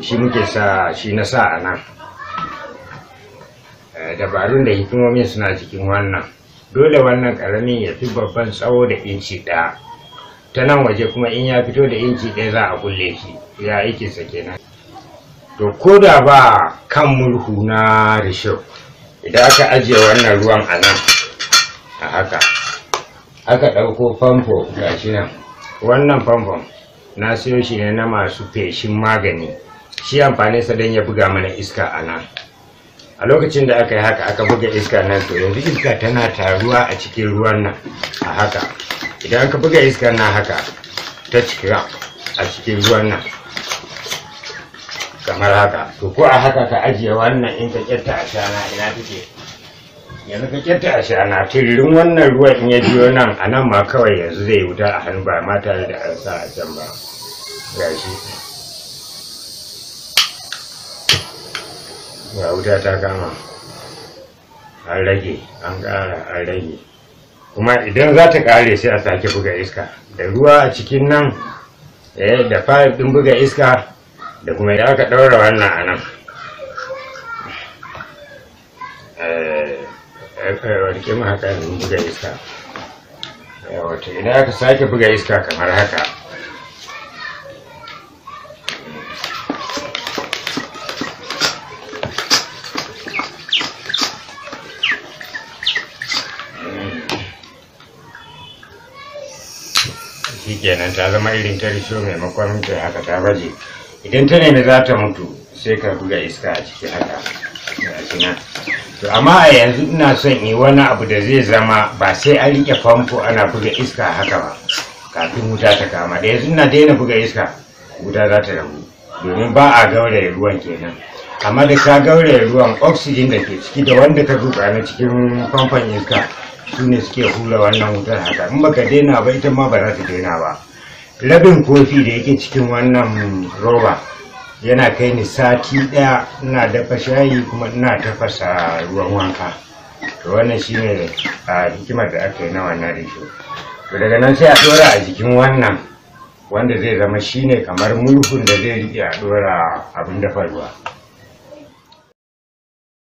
shi muke sa shi na sa a nan dabarun da hikimomin suna cikin wannan dole wannan karamin ya fi babban tsawo da inci ɗaya ta nan waje kuma in ya fito da inci ɗaya za a kulle shi ya aikinsa kenan to ko da ba kan murhu na risho idan aka ajiye wannan ruwan a nan a haka aka ɗauko famfo gashi nan wannan famfon na siyo shi ne na masu feshin magani shi amfani sa don ya buga mana iska a nan a lokacin da aka yi haka aka buga iska nan to yanzu iska tana taruwa a cikin ruwan nan a haka idan aka buga iska nan haka ta cika a cikin ruwan nan kamar haka to ko a haka ka ajiye wannan in ka kyatta a shana ina take yanzu ka kyatta a shana tiririn wannan ruwan in ya biyo nan a nan ma kawai yanzu zai wuta a hannu ba ma tare da an sa a can ba gashi ga wuta ta kama an rage an ƙara an rage kuma idan za ta ƙare sai a sake buga iska da ruwa a cikin nan da fayif ɗin buga iska da kuma idan aka ɗaura wannan a nan warke mu haka yanzu buga iska wato idan aka sake buga iska kamar haka kenan ta zama irin ta risho maimakon ta haka ta baje idan ta nemi za ta mutu sai ka buga iska a ciki haka to amma a yanzu ina son yi wani abu da zai zama ba sai an rike famfo ana buga iska haka ba kafin wuta ta kama da yanzu ina daina buga iska wuta za ta rabu domin ba a gauraya ruwan kenan amma da ka gauraya ruwan oxygen da ke ciki da wanda ka zuba na cikin famfon iska su ne suke hura wannan wutar haka in baka daina ba ita ma ba za ta daina ba rabin kofi da yake cikin wannan roba yana kai ni sati ɗaya ina dafa shayi kuma ina tafasa ruwan wanka to wannan shine a hikimar da aka yi na wannan risho to daga nan sai a ɗora a jikin wannan wanda zai zama shine kamar mulhun da zai riƙe a ɗora abin dafa ruwa